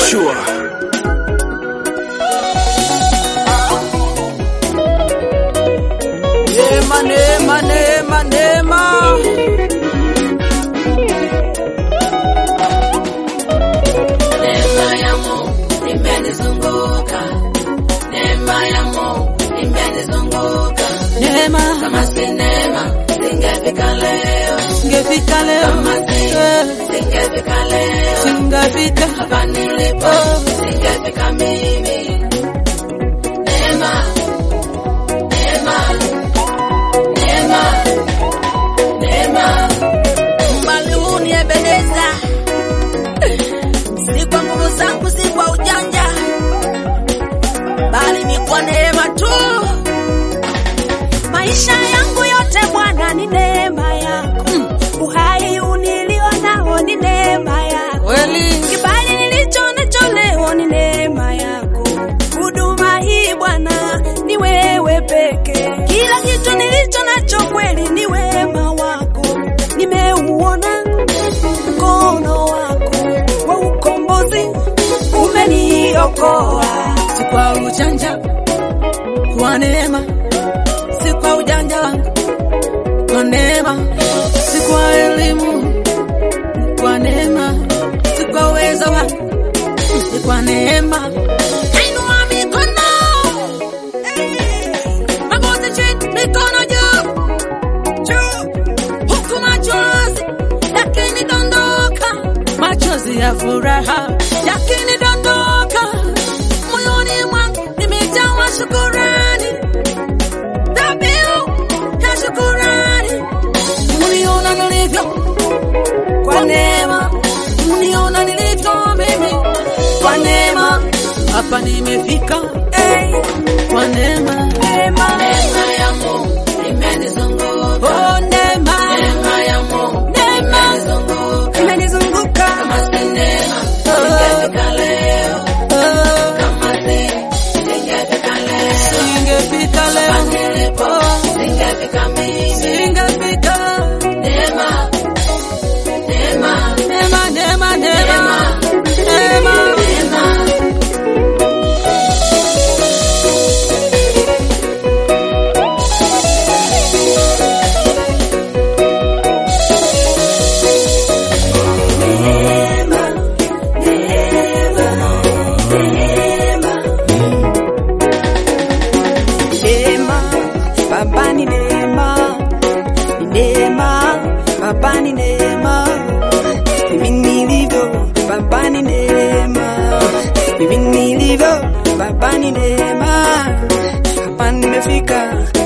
Sure. Neema, neema, neema, neema. Neema ya Mungu imenizunguka, neema ya Mungu imenizunguka. Neema Kama si neema singefika leo, singefika leo, kama si Eh, singefika leo, singefika hapa nilipo singefika mimi. Neema, neema, neema, neema. Maluni Ebeneza, si kwa nguvu zangu, si kwa ujanja, bali ni kwa neema tu. Maisha yangu yote Bwana ni neema yako. Uhai unilio nao ni neema yako. Kweli Kibali nilicho nacho leo ni neema yako. Huduma hii Bwana ni wewe peke. Kila kitu nilicho nacho kweli ni wema wako. Nimeuona mkono wako wa ukombozi umeniokoa. si kwa ujanja, kwa neema, si kwa ujanja wangu, kwa neema, si kwa elimu, kwa neema, si kwa uwezo wangu, ni kwa neema. Inua mikono, magoti chini, mikono juu juu, huku machozi yakinidondoka, machozi ya furaha yakinidondoka moyoni mwangu, nimejawa shukurani, dhabihu ya shukurani. Uniona nilivyo kwa neema, uniona nilivyo mimi kwa neema, hapa nimefika eh, kwa neema, neema, Neema ya Mungu imenizunguka, oh neema, neema ya Mungu neema imenizunguka. Imenizunguka Kama si neema singefika leo, oh, kama si singefika leo, singefika hapa leo, nilipo oh, singefika mimi. singefika Neema, neema, neema, neema, neema, neema, neema. neema. Neema, Baba ni neema, ni neema, Baba ni neema. Mimi nilivyo, Baba ni neema, mimi nilivyo, Baba ni neema. Hapa nimefika,